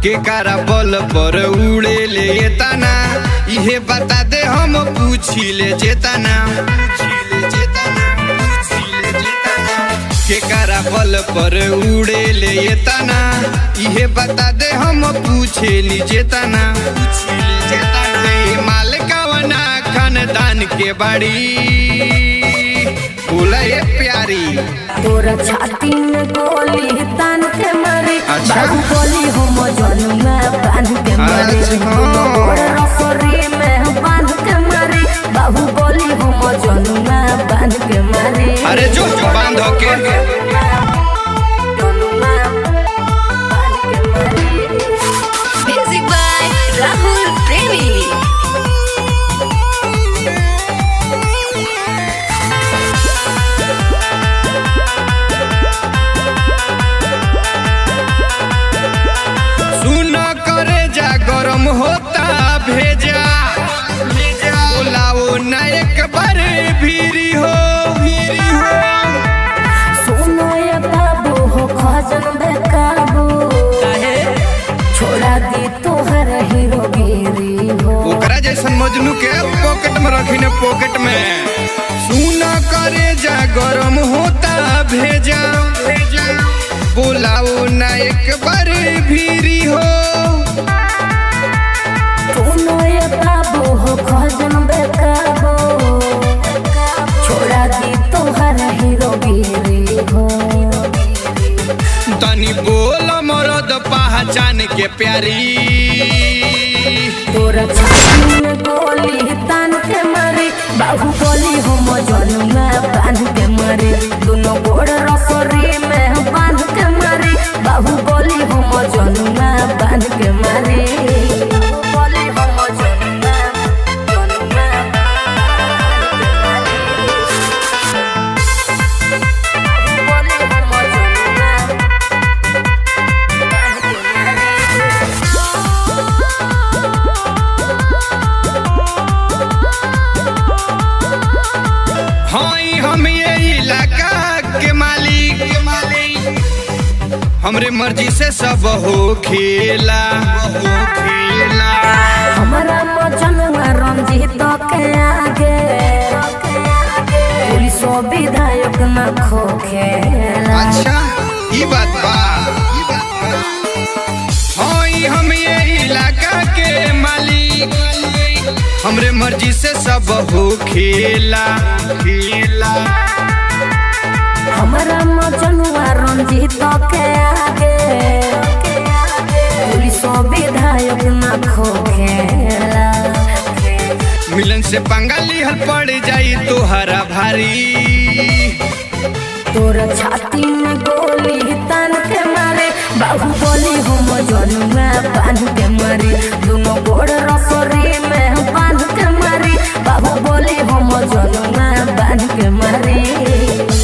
के कारा बल पर उड़े ले तना इहे बता दे हम पूछी ले चेतना के कारा बल पर उड़े ले तना इहे बता दे हम पूछे ली चेतना माल कवना खानदान के बाड़ी बोला ये प्यारी तोरा छाती में गोली तान के मारे अच्छा। बाबू गोली हम जन में बांध के मारे अच्छा। गोड़ रसोरी में बांध के मारे बाबू गोली हम जन में बांध के मारे अरे जो जो बांध के म्यूजिक बाय राहुल प्रेमी सुन करे जा गरम होता भेजा बोलाओ न एक बार भीरी हो भीरी हो सोनो ये बाबू हो खजन बेकाबू छोड़ा दी तोहर हीरो गिरी हो ओकरा जैसन मजनू के पॉकेट में रखी ने पॉकेट में सुन करे जा गरम होता भेजा भेजा बोलाओ न एक बार भीरी हो सोनो ये बाबू हो खजन बेकाबू छोड़ा दी तोहर हीरो गिरी हो तनी बोल मरद पहचान के प्यारी तोरा छाती में गोली तान के मारे बाबू गोली हम जन में बांध के मारे दोनों गोड़ रसोरी में बांध के मारे बाबू गोली हम जन में बांध के मारे गोली हम जन में जन में गोली हम जन में हाई हम ये इलाका के मालिक के मालिक हमरे मर्जी से सब हो खेला हो खेला हमारा मजनुआ रंजीत के आगे पुलिस विधायक न खोखेला अच्छा ई बात बा ई बात बा हाई हम ये इलाका के मालिक हमरे मर्जी से सब हो खेला खेला हमारा मजनुआ रंजीत के आगे पुलिस विधायक न खोखेला मिलन से पंगाली हल पड़ जाई तो हरा भारी तोरा छाती में गोली तान के मारे बाबू गोली